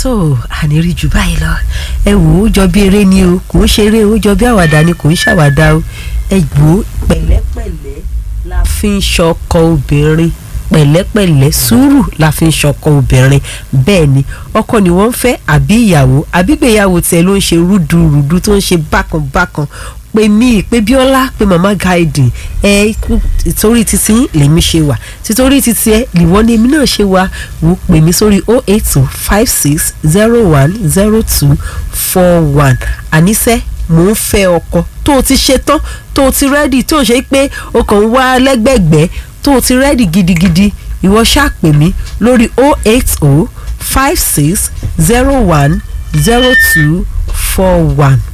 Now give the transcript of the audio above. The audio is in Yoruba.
tó ànírí jù báyìí lọ ẹ wò ó jọ bí eré ni o kò ń ṣeré ó jọ bí àwàdà ni kò ń ṣàwàdà o ẹ gbó pẹ̀lẹ́pẹ̀lẹ́ la fi ń ṣọkọ obìnrin pẹ̀lẹ́pẹ̀lẹ́ sùúrù la fi ń ṣọkọ obìnrin bẹ́ẹ̀ ni ọkọ ni wọ́n ń fẹ́ àbí ìyàwó àbí ìgbéyàwó tiẹ̀ ló ń ṣe rúdurùdu tó ń ṣe bákanbákan pé mí pé bíọ́lá pé màmá gáìdì ẹ torí títí lèmi ṣe wà títorí títí ẹ lìwọ́n ní èmi náà ṣe wà wò pè mí sórí o eight two five six zero one zero two four one àníṣe mò ń fẹ́ ọkọ tó o ti ṣe tán tó o ti rẹ́dì tó o ṣe pé o kàn ń wá lẹ́gbẹ̀gbẹ́ tó o ti rẹ́dì gidigidi ìwọ ṣáà pè mí lórí o eight o five six zero one zero two four one